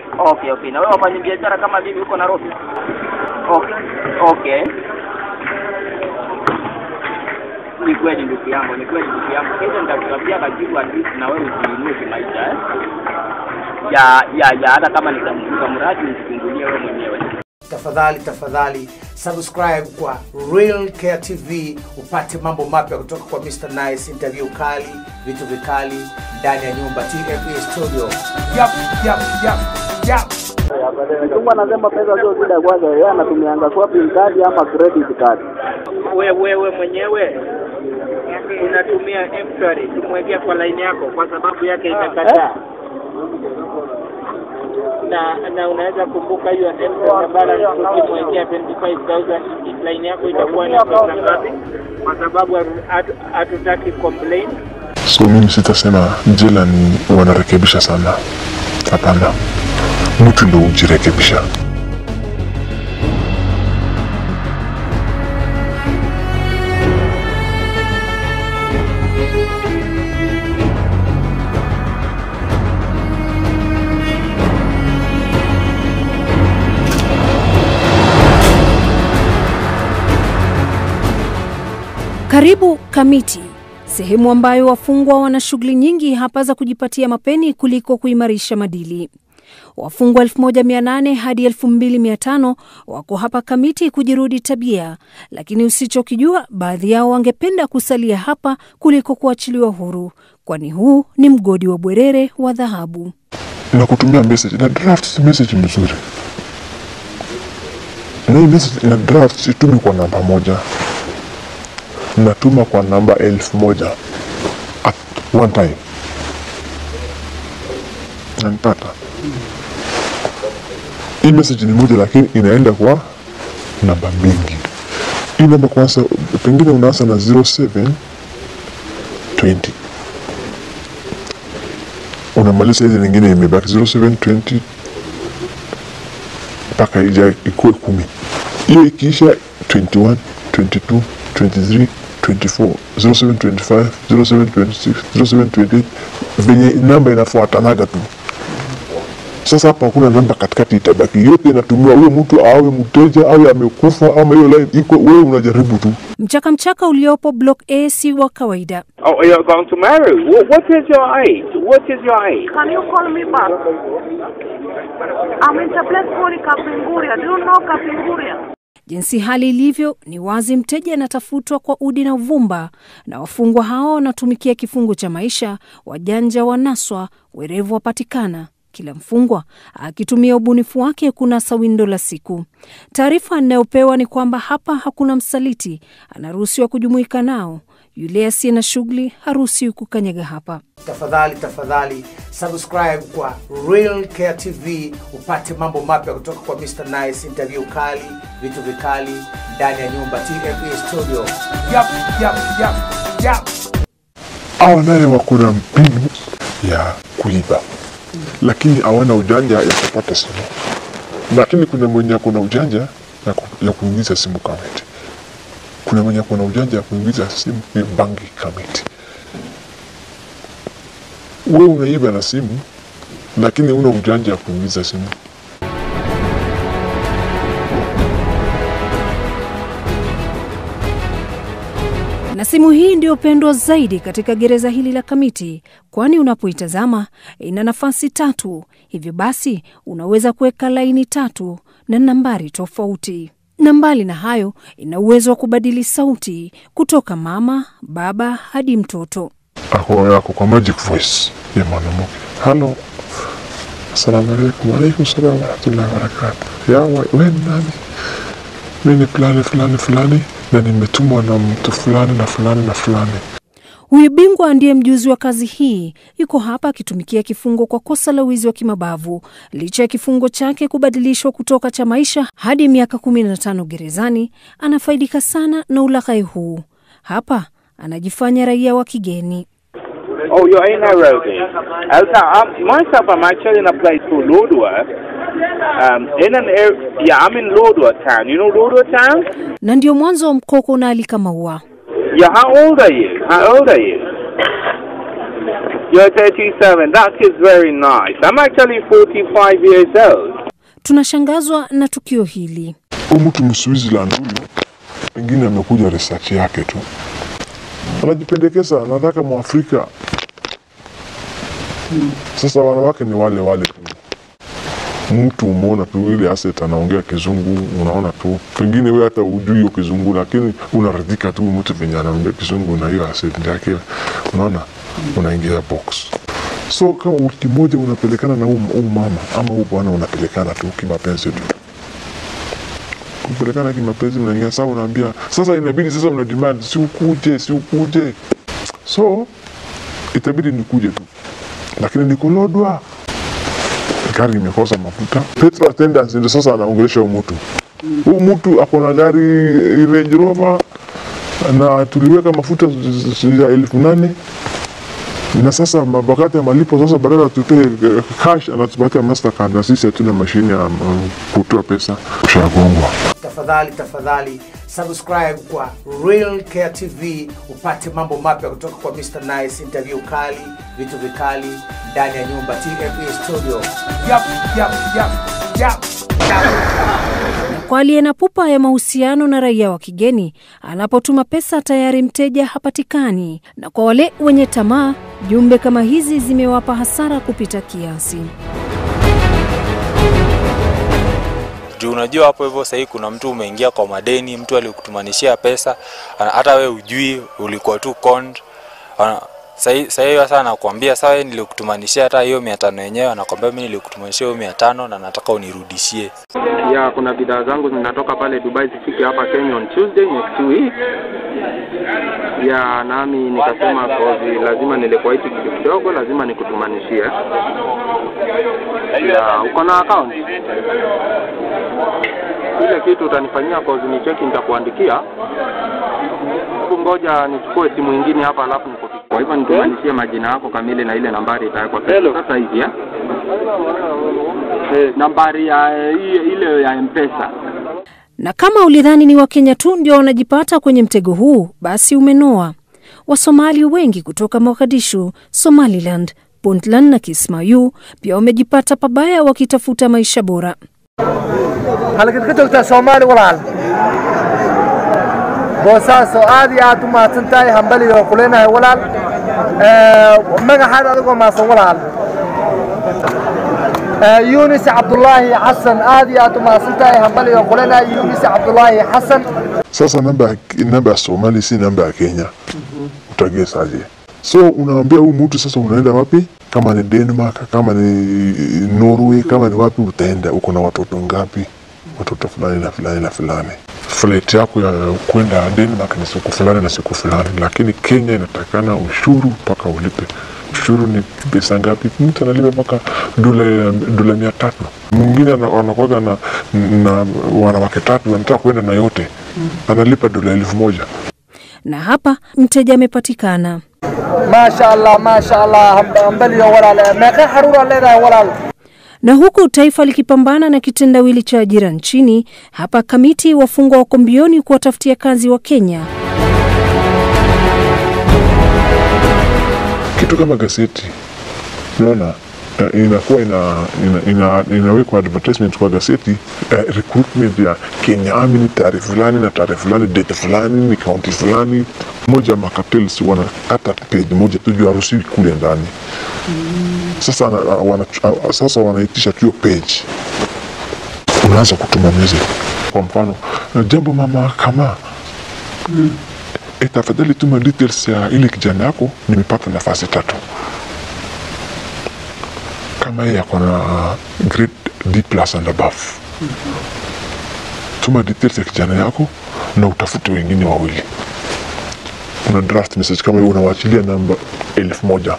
Okay, okay. Na wewe wafanya biashara kama mimi huko Nairobi? Okay. Okay. Ni kweli ndugu yangu, ni kweli ndugu yangu. Kesho nitakutafutia kajibu at least na wewe ujiinue kimaisha eh. Ya ya ya hata kama nitamfunga mradi usifungulie wewe mwenyewe. tafadhali tafadhali subscribe kwa Real Care TV upate mambo mapya kutoka kwa Mr Nice, interview kali, vitu vikali ndani ya nyumba TFE studio. Yap, yap, yap, yap. Mtu anasema pesa sio shida kwanza, yeye anatumianga shopping card ama credit card. Wewe wewe mwenyewe unatumia M-Shwari kumwekea kwa line yako kwa sababu yake imekataa. na na unaweza kumbuka hiyo M-Shwari balance ukimwekea 25000 line yako itakuwa ni pesa ngapi? Kwa sababu hatu- hatutaki complain. so mimi sitasema jela ni wanarekebisha sana hapana mtu ndo hujirekebisha Karibu Kamiti, sehemu ambayo wafungwa wana shughuli nyingi hapa za kujipatia mapeni kuliko kuimarisha madili. Wafungwa 1800 hadi 2500 wako hapa Kamiti kujirudi tabia, lakini usichokijua, baadhi yao wangependa kusalia hapa kuliko kuachiliwa huru, kwani huu ni mgodi wa bwerere wa dhahabu. na kutumia message na draft message mzuri na hii message ina draft situmi kwa namba moja natuma kwa namba elfu moja at one time nanipata hii message ni moja lakini inaenda kwa namba mingi hii namba kwanza pengine unaanza na 0720 unamaliza hizi nyingine imebaki 0720 mpaka ija ikuwe kumi hiyo ikiisha 21 22 23 24 0725 0726 0728 venye namba inafuatanaga tu sasa hapa hakuna namba katikati itabaki yote inatumiwa huyo mtu awe mteja awe amekufa ama hiyo line iko wewe unajaribu tu Mchaka mchaka uliopo Block A si wa kawaida. Oh, you're going to marry. What, what is your age? What is your age? Can you call me back? I'm in the place called Kapinguria. Do you know Kapinguria? Jinsi hali ilivyo, ni wazi mteja anatafutwa kwa udi na uvumba, na wafungwa hao wanatumikia kifungo cha maisha. Wajanja wanaswa, werevu wapatikana, kila mfungwa akitumia ubunifu wake kunasa windo la siku. Taarifa anayopewa ni kwamba hapa hakuna msaliti, anaruhusiwa kujumuika nao. Yule asiye na shughuli haruhusiwi kukanyaga hapa. Tafadhali tafadhali subscribe kwa Real Care TV upate mambo mapya kutoka kwa Mr Nice, interview kali, vitu vikali ndani ya nyumba TFE studio. Yap, yap, yap, yap. hawa naye wako na mbinu ya kuiba lakini hawana ujanja ya kupata simu lakini kuna mwenye ako na ujanja ya, ku, ya kuingiza simu kamiti kuna mwenye ako na ujanja ya kuingiza simu ni bangi kamiti we unaiba na simu lakini una ujanja ya kuingiza simu na simu hii ndiyo pendwa zaidi katika gereza hili la Kamiti, kwani unapoitazama ina nafasi tatu. Hivyo basi unaweza kuweka laini tatu na nambari tofauti, na mbali na hayo, ina uwezo wa kubadili sauti kutoka mama, baba hadi mtoto. ako ako kwa magic voice ya mwanamke halo asalamu alaikum alaikum salam warahmatullahi wabarakatu ya wa- we ni nani mi ni fulani fulani fulani na nimetumwa na mtu fulani na fulani na fulani Huyu bingwa ndiye mjuzi wa kazi hii, yuko hapa akitumikia kifungo kwa kosa la wizi wa kimabavu. Licha ya kifungo chake kubadilishwa kutoka cha maisha hadi miaka 15 gerezani, anafaidika sana na ulaghai huu. Hapa anajifanya raia wa kigeni. Oh, you're in Nairobi. Okay, um, myself, I'm actually in a place called Lodwar. Um, in an area, yeah, I'm in Lodwar town. You know Lodwar town? Na ndio mwanzo wa mkoko na alika maua. Yeah, how old are you? How old are you? You're 37. That is very nice. I'm actually 45 years old. Tunashangazwa na tukio hili. Huyu mtu Mswitzerland huyu pengine amekuja research yake tu, anajipendekeza, anataka Mwafrika. Sasa wanawake ni wale wale tu, mtu umeona tu ile asset anaongea kizungu, unaona tu, pengine wewe hata ujui hiyo kizungu, lakini unaridhika tu mtu venye anaongea kizungu na hiyo asset yake, unaona, unaingia box. So kama wiki moja unapelekana na huu huu mama ama huu bwana, unapelekana tu kimapenzi tu kupelekana kimapenzi, mnaingia sasa, unaambia sasa, inabidi sasa una demand, si ukuje, si ukuje. So itabidi nikuje tu, lakini nikolodwa, gari imekosa mafuta, petrol attendant ndio sasa anaongelesha huyu mtu. Huyu mtu ako na gari Range Rover na tuliweka mafuta ya elfu nane na sasa ma- wakati ya malipo sasa, badala tutoe eh, cash anatupatia Mastercard na sisi hatuna mashine ya um, kutoa pesa, ushagongwa. tafadhali tafadhali subscribe kwa Real Care TV upate mambo mapya kutoka kwa Mr Nice, interview kali, vitu vikali ndani ya nyumba TFE studio. Yap, yap, yap, yap, yap. Kwa aliye na pupa ya mahusiano na raia wa kigeni, anapotuma pesa tayari mteja hapatikani, na kwa wale wenye tamaa, jumbe kama hizi zimewapa hasara kupita kiasi. juu unajua hapo hivyo sahii kuna mtu umeingia kwa madeni mtu alikutumanishia pesa ana- hata we ujui ulikuwa tu conned. Ana- sahii sahii sasa anakuambia sawa wewe nilikutumanishia hata hiyo mia tano yenyewe anakwambia mi nilikutumanishia hiyo mia tano na nataka unirudishie ya kuna bidhaa zangu zinatoka pale Dubai zifike hapa Kenya on Tuesday next week. Ya nami nikasema kozi lazima nilikuwa hichi kitu kidogo, lazima nikutumanishie. Ya uko na account ile kitu utanifanyia kozi ni cheki, nitakuandikia. Hebu ngoja nichukue simu ingine hapa, alafu nikupigie. Kwa hivyo nitumanishie majina yako kamili na ile nambari itawekwa sasa hivi ya Eh, nambari ya eh, ile ya M-Pesa. Na kama ulidhani ni Wakenya tu ndio wanajipata kwenye mtego huu, basi umenoa. Wasomali wengi kutoka Mogadishu, Somaliland, Puntland na Kismayu pia wamejipata pabaya wakitafuta maisha bora. halkaad ka joogtaa soomaali walaal boosaaso aad iyo aad u mahadsan tahay hambali oo kuleenahay walaal Eh, magaxaad adigoo mahadsan walaal Eh, yunis cabdulaahi xasan aad iyo aad u mahadsan tahay hambali oo kuleenahay yunis cabdulaahi xasan Sasa namba ya- namba ya Somali si namba ya Kenya, utagesaje? So unaambia huyu mtu sasa, unaenda wapi? Kama ni Denmark, kama ni Norway, kama ni wapi utaenda? Uko na watoto ngapi? Watoto fulani na fulani na fulani. Flight yako ya kwenda Denmark ni siku fulani na siku fulani, lakini Kenya inatakana ushuru mpaka ulipe. Ushuru ni pesa ngapi? Mtu analipa mpaka dola dola mia tatu. Mwingine ana- anakuwaga na, na wanawake tatu, anataka kwenda na yote, analipa dola elfu moja. Na hapa mteja amepatikana. maasha allah maasha allah Hamba- hambali oo walaal meeqa xaruuraa leedahay walaal Na huku taifa likipambana na kitendawili cha ajira nchini, hapa kamiti wafungwa wako mbioni kuwatafutia kazi wa Kenya. kitu kama gazeti unaona eh, inakuwa ina, ina, ina, inawekwa advertisement kwa gazeti eh, recruitment ya Kenya Army ni tarehe fulani na tarehe fulani date fulani ni kaunti fulani moja ya makatels wanakata page moja tu juu haruhusiwi kule ndani sasa wana, wana, sasa wanaitisha tu hiyo page unaanza kutuma message kwa mfano jambo mama kama e, tafadhali tuma details ya ile kijana yako, nimepata nafasi tatu. Kama yeye ako na grade D plus and above, tuma details ya kijana yako na utafute wengine wawili. Una draft message kama hiyo, unawaachilia namba elfu moja.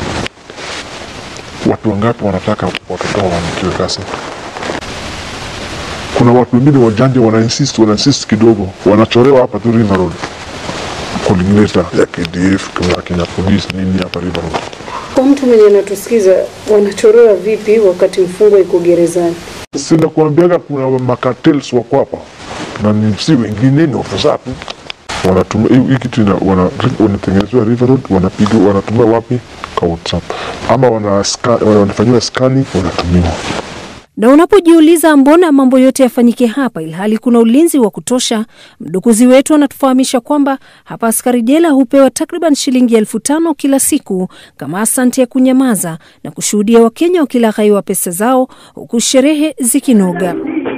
Watu wangapi wanataka watoto wao waandikiwe kazi? Kuna watu wengine wajanja wana insist, wana insist kidogo, wanachorewa hapa tu River Road calling letter ya KDF kama Kenya Police nini hapa River Road. Kwa mtu mwenye anatusikiza, wanachorewa vipi wakati mfungwa iko gerezani? Sina kuambiaga kuna makatels wako hapa na ni si wengine ni ofisa tu wanatumia hii hii kitu ina- wana- wanatengenezewa River Road, wanapiga wanatumia wapi? kwa WhatsApp ama wana scan, wanafanyiwa scanning wanatumiwa. Na unapojiuliza mbona mambo yote yafanyike hapa ilhali kuna ulinzi wa kutosha, mdukuzi wetu anatufahamisha kwamba hapa askari jela hupewa takriban shilingi elfu tano kila siku kama asante ya kunyamaza na kushuhudia Wakenya wakilaghaiwa pesa zao huku sherehe zikinoga.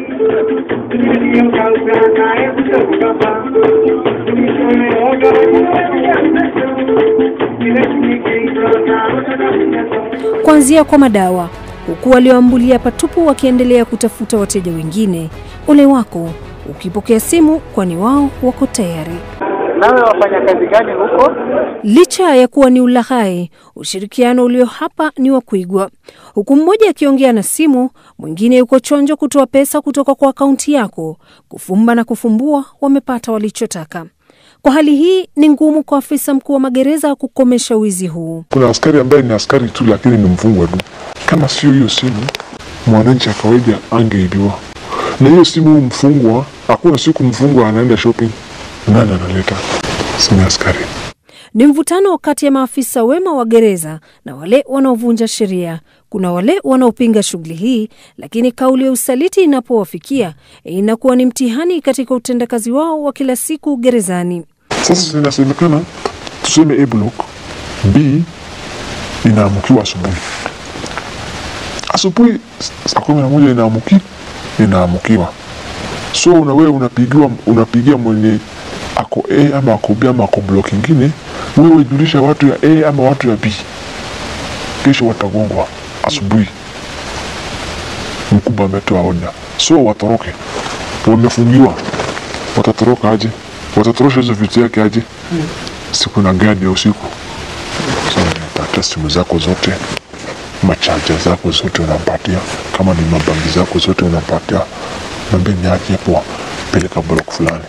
Kuanzia kwa madawa huku walioambulia patupu wakiendelea kutafuta wateja wengine. Ole wako ukipokea simu, kwani wao wako tayari. Nawe wafanya kazi gani huko? Licha ya kuwa ni ulaghai, ushirikiano ulio hapa ni wa kuigwa, huku mmoja akiongea na simu, mwingine yuko chonjo kutoa pesa kutoka kwa akaunti yako. Kufumba na kufumbua, wamepata walichotaka. Kwa hali hii ni ngumu kwa afisa mkuu wa magereza kukomesha wizi huu. Kuna askari ambaye ni askari tu, lakini ni mfungwa tu. Kama sio hiyo simu, mwananchi wa kawaida angeibiwa. Na hiyo simu mfungwa, hakuna siku mfungwa anaenda shopping, nani analeta? Si ni askari. Ni mvutano kati ya maafisa wema wa gereza na wale wanaovunja sheria. Kuna wale wanaopinga shughuli hii, lakini kauli ya usaliti inapowafikia inakuwa ni mtihani katika utendakazi wao wa kila siku gerezani. Sasa zinasemekana tuseme A block B inaamukiwa asubuhi, asubuhi saa kumi na moja inaamuki inaamukiwa, so una wewe unapigiwa unapigia mwenye ako A ama ako B ama ako block ingine, wewe julisha watu ya A ama watu ya B, kesho watagongwa asubuhi. Mkubwa ametoa oda, so watoroke, wamefungiwa, watatoroka aje? Watatorosha hizo vitu yake aje? Siku na gadi ya usiku, so unapatia simu zako zote, machaja zako zote unampatia, kama ni mabangi zako zote unampatia, nambia niache hapo, peleka block fulani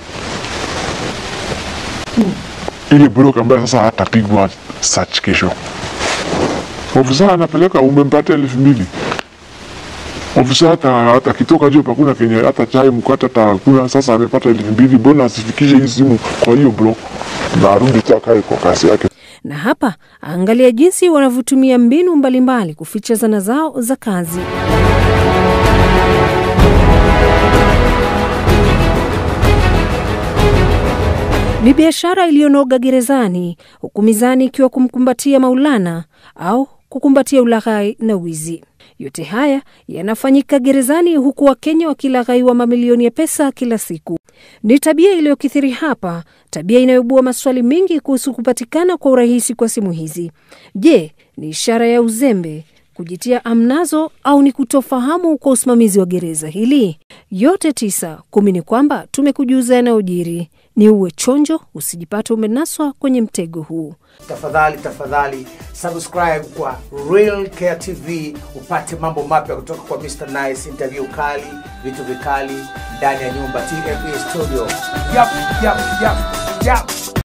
ile block ambayo sasa hatapigwa search kesho. Ofisa anapeleka umempatia elfu mbili ofisa hata hata kitoka juu pakuna kenye hata chai mkate hata hakuna. Sasa amepata elfu mbili, mbona asifikishe hii simu kwa hiyo block na arudi tu akae kwa kasi yake? Na hapa angalia jinsi wanavyotumia mbinu mbalimbali kuficha zana zao za kazi. Ni biashara iliyonoga gerezani, huku mizani ikiwa kumkumbatia Maulana au kukumbatia ulaghai na wizi. Yote haya yanafanyika gerezani, huku Wakenya wakilaghaiwa mamilioni ya pesa kila siku. Ni tabia iliyokithiri hapa, tabia inayoibua maswali mengi kuhusu kupatikana kwa urahisi kwa simu hizi. Je, ni ishara ya uzembe, kujitia amnazo, au ni kutofahamu kwa usimamizi wa gereza hili? Yote tisa kumi ni kwamba tumekujuza yanayojiri. Ni uwe chonjo, usijipate umenaswa kwenye mtego huu. Tafadhali tafadhali subscribe kwa Real Care TV upate mambo mapya kutoka kwa Mr Nice, interview kali, vitu vikali ndani ya nyumba TFE studio. Yap, yap, yap, yap.